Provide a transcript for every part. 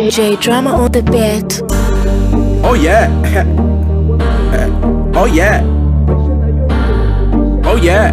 J drama on the beat. Oh yeah. oh yeah. Oh yeah.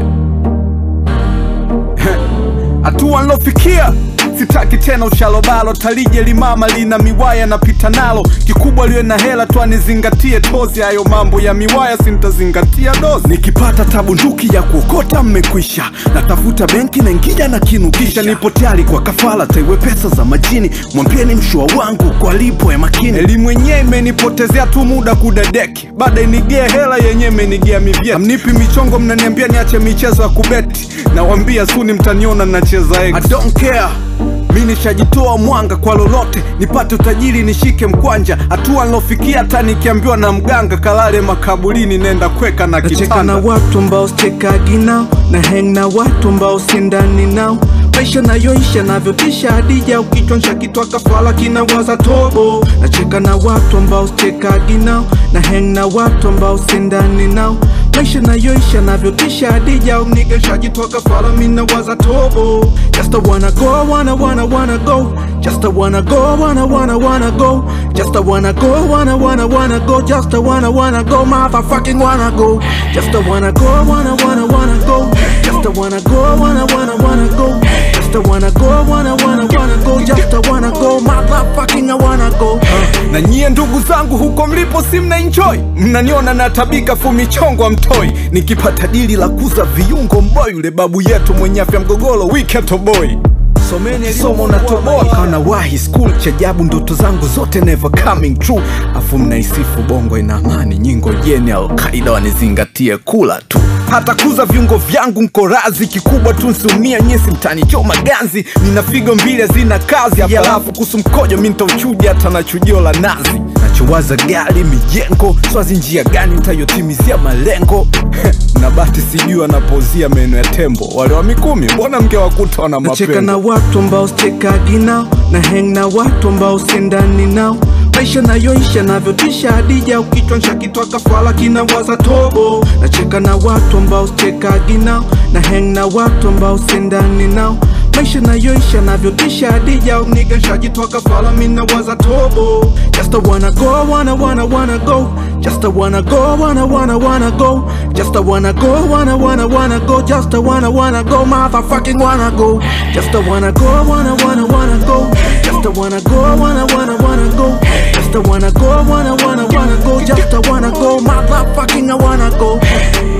Hatua nilofikia sitaki tena uchalobalo, talije limama lina miwaya napita nalo, kikubwa liwe na hela tu anizingatie tozi. Hayo mambo ya miwaya sintazingatia dozi. Nikipata tabu nduki ya kuokota mmekwisha, natafuta benki na ngija na kinukisha, nipo tayari kwa kafala, taiwe pesa za majini, mwambieni mshua wangu kwa lipo ya makini. Elimu yenyewe imenipotezea tu muda kudadeki, baada inigea hela yenyewe imenigea mivyeti. Hamnipi michongo, mnaniambia niache michezo ya kubeti, nawambia suni mtaniona nacheza X. I don't care mi nishajitoa mwanga kwa lolote, nipate utajiri nishike mkwanja. Hatua nilofikia hata nikiambiwa na mganga kalale makaburini, nenda kweka na nacheka na kitanda. watu ambao sichekagi nao na hang na watu ambao sindani nao maisha nayoisha navyotisha hadija ukichonsha kitwa kafala kinawaza tobo nacheka na watu ambao sichekagi nao na hang na watu ambao sindani nao maisha nayoisha navyotisha hadija unigesha kafala minawaza tobo just a wanna go wanna wanna wanna go just a wanna go wanna wanna wanna go just a wanna go wanna wanna wanna go just a wanna wanna go motherfucking wanna go just a wanna go wanna wanna wanna go just a wanna go wanna wanna wanna go just a wanna go wanna wanna wanna go just a wanna go motherfucking I wanna go na nyie ndugu zangu huko mlipo si mna enjoy mnaniona natabika fu michongo amtoi nikipata dili la kuza viungo mboy yule babu yetu mwenye afya mgogoro wiketoboi someni somo natoboa kana wahi school chajabu ndoto zangu zote never coming true afu mnaisifu bongo ina amani nyingo jeni alkaida wanizingatie kula tu hata kuza viungo vyangu nko razi kikubwa tu nsiumia nyesi mtani choma ganzi nina figo mbili zina kazi halafu kuhusu mkojo mi ntauchuja hata na chujio la nazi nachowaza gari mijengo swazi njia gani ntayotimizia malengo na bati sijui wanapozia meno ya tembo wale wa mikumi mbona mngewakuta wana nacheka na mapengo watu ambao sichekagi nao na hang na watu ambao sindani nao maisha nayoisha navyotisha hadija ukichonsha kitwa kafala kinawaza tobo nacheka na watu ambao sichekagi nao na hang na watu ambao sindani nao maisha nayoisha navyotisha hadija unigesha kafala minawaza tobo just a wanna go wanna wanna wanna go just a wanna go wanna wanna wanna go just a wanna go wanna wanna wanna go just a wanna wanna go motherfucking wanna go just a wanna go wanna wanna wanna go just a wanna go wanna wanna wanna go just a wanna go wanna wanna wanna go just a wanna go motherfucking I wanna go